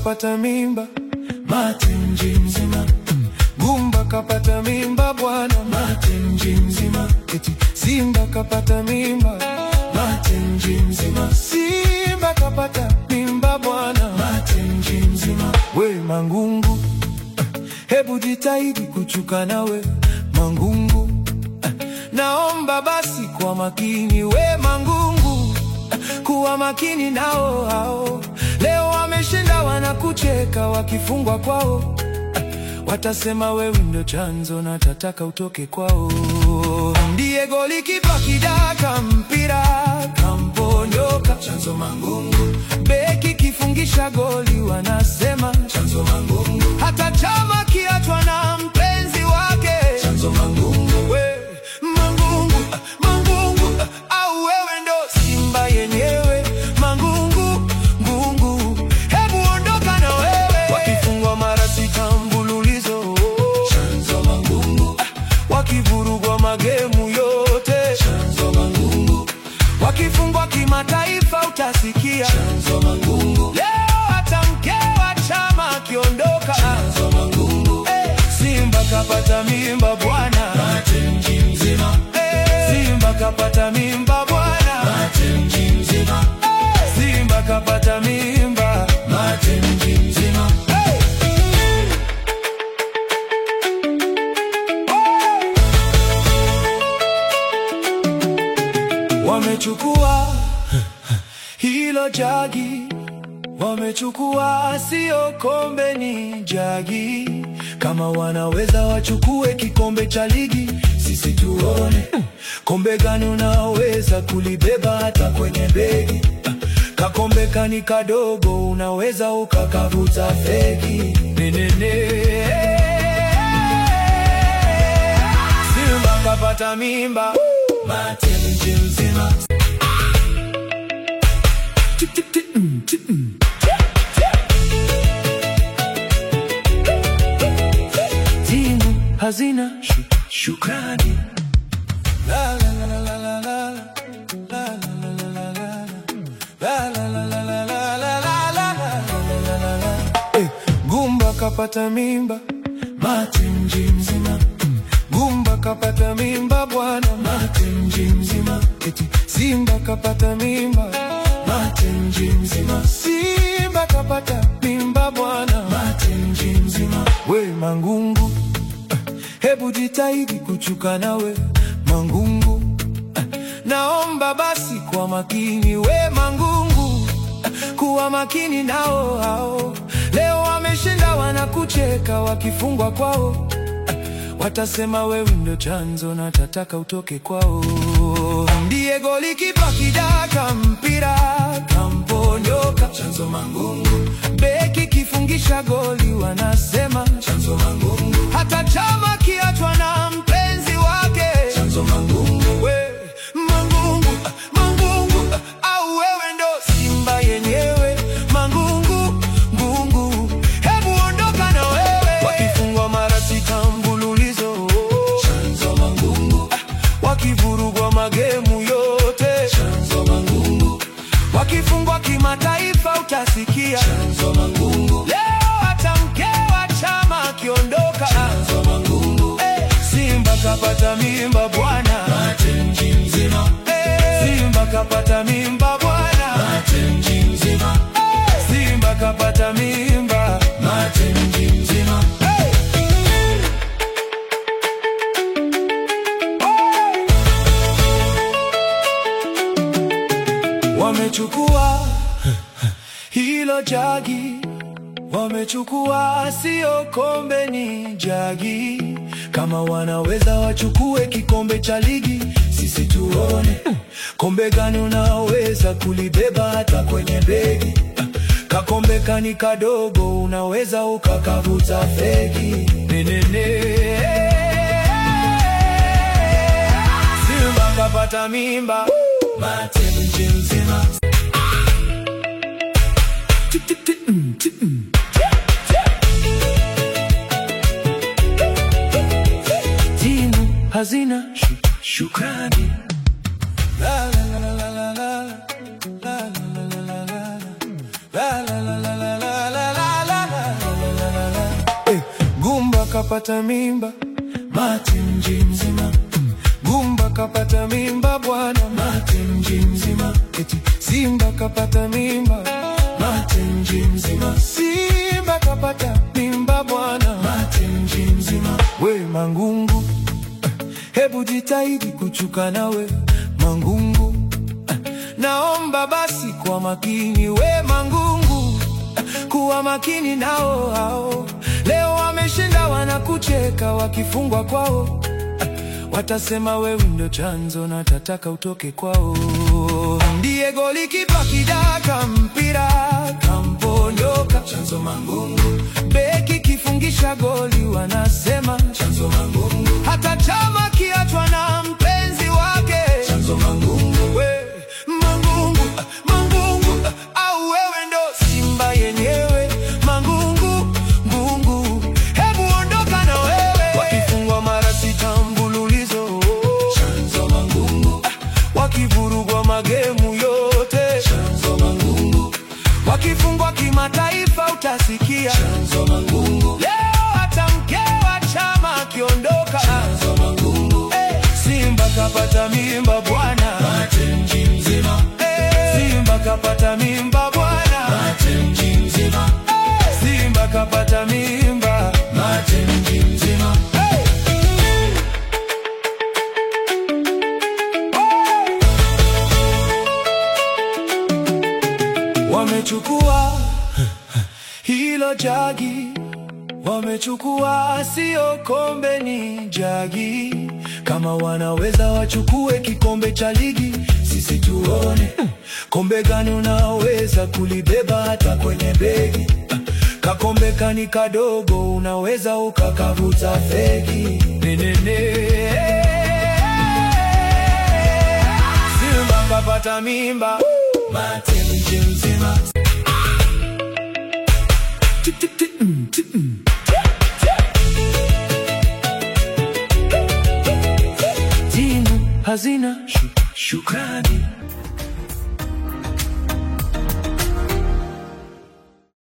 kapata mimba, mate mji mzima. Gumba kapata mimba bwana, mate mji mzima. Eti Simba kapata mimba, mate mji mzima. Simba kapata mimba bwana, mate mji mzima. We Mangungu, hebu jitahidi kuchuka nawe Mangungu, naomba basi kwa makini we Mangungu, kuwa makini nao hao. Leo wameshinda wanakucheka, wakifungwa kwao watasema wewe ndio chanzo na tataka utoke kwao. Ndiye goli kipa kidaka mpira kamponyoka, chanzo Mangungu. Beki kifungisha goli wanasema chanzo Mangungu. Hata chama kiachwa na mpenzi wake chanzo Mangungu. We Mangungu, Mangungu, au wewe ndo Simba yenyewe Mangungu, Ngungu, hebu ondoka na wewe. Wakifungwa mara sita mfululizo chanzo Mangungu. Wakivurugwa magemu yote chanzo Mangungu. Wakifungwa kimataifa utasikia chanzo Mangungu. Leo hata mke wa chama akiondoka chanzo Mangungu. Eh, Simba kapata mimba bwana, mate mji mzima. Eh, Simba kapata mimba bwana, mate mji mzima. Eh, Simba kapata mimba, mate mji mzima. Hey! Wamechukua hilo jagi, wamechukua sio kombe, ni jagi. Kama wanaweza wachukue kikombe cha ligi, sisi tuone kombe gani unaweza kulibeba hata kwenye begi. Kakombe kani kadogo, unaweza ukakavuta fegi nenene. Simba kapata mimba, mate mji mzima. Tik, tik, tik, mm, tik, mm. Timu hazina shu- shukrani. La, la, la, la, la, la, la. La, la, la, la, la, la. La, la, la, la, la, la, la, la, la, la, la, la, la. Eh, Gumba kapata mimba, mate mji mzima. Mm. Gumba kapata mimba bwana, mate mji mzima. Eti Simba kapata mimba, mate mji mzima. Simba kapata mimba bwana, mate mji mzima. We Mangungu, hebu jitahidi kuchuka nawe Mangungu, naomba basi kwa makini we Mangungu, kuwa makini nao hao. Leo wameshinda wanakucheka, wakifungwa kwao watasema wewe ndio chanzo na tataka utoke kwao. Ndiye goli kipa kidaka mpira kamponyoka, chanzo Mangungu. Beki kifungisha goli wanasema chanzo Mangungu. Hata chama kiachwa na mpenzi wake chanzo Mangungu. We Mangungu, Mangungu, au wewe ndo Simba yenyewe Mangungu, Ngungu, hebu ondoka na wewe. Wakifungwa mara sita mfululizo chanzo Mangungu. Wakivurugwa magemu yote chanzo Mangungu. Wakifungwa kimataifa utasikia chanzo Mangungu. Leo hata mke wa chama akiondoka chanzo Mangungu. Eh, Simba kapata mimba bwana, mate mji mzima. Eh, Simba kapata mimba bwana, mate mji mzima. Eh, Simba kapata mimba, mate mji mzima. Hey! Wamechukua hilo jagi, wamechukua sio kombe, ni jagi. Kama wanaweza wachukue kikombe cha ligi, sisi tuone kombe gani unaweza kulibeba hata kwenye begi. Kakombe kani kadogo, unaweza ukakavuta fegi nenene. Simba kapata mimba, mate mji mzima. Tik, tik, tik, mm, tik, mm. Timu hazina shu- shukrani. La, la, la, la, la, la, la. La, la, la, la, la, la. La, la, la, la, la, la, la, la. kapata mimba, mate mji mzima. Gumba kapata mimba bwana, mate mji mzima. Eti Simba kapata mimba, mate mji mzima. Simba kapata mimba bwana, mate mji mzima. We Mangungu, hebu jitahidi kuchuka nawe Mangungu, naomba basi kwa makini we Mangungu, kuwa makini nao hao. Leo wameshinda wanakucheka, wakifungwa kwao watasema wewe ndo chanzo na tataka utoke kwao. Ndiye golikipa kidaka mpira kamponyoka, chanzo Mangungu. Beki kifungisha goli wanasema chanzo Mangungu. Hata chama kiachwa na mpenzi wake chanzo Mangungu. We Mangungu, Mangungu, au wewe ndo Simba yenyewe Mangungu, Ngungu, hebu ondoka na wewe. Wakifungwa mara sita mfululizo chanzo Mangungu. Wakivurugwa magemu yote chanzo Mangungu. Wakifungwa kimataifa utasikia chanzo Mangungu. Leo hata mke wa chama akiondoka chanzo Mangungu. Eh, Simba kapata mimba bwana, mate mji mzima. Eh, Simba kapata mimba bwana, mate mji mzima. Eh, Simba kapata mimba, mate mji mzima. Hey! Wamechukua hilo jagi, wamechukua sio kombe, ni jagi. Kama wanaweza wachukue kikombe cha ligi, sisi tuone kombe gani unaweza kulibeba hata kwenye begi. Kakombe kani kadogo, unaweza ukakavuta fegi nenene. Simba kapata mimba, mate mji mzima. Timu hazina shu- shukrani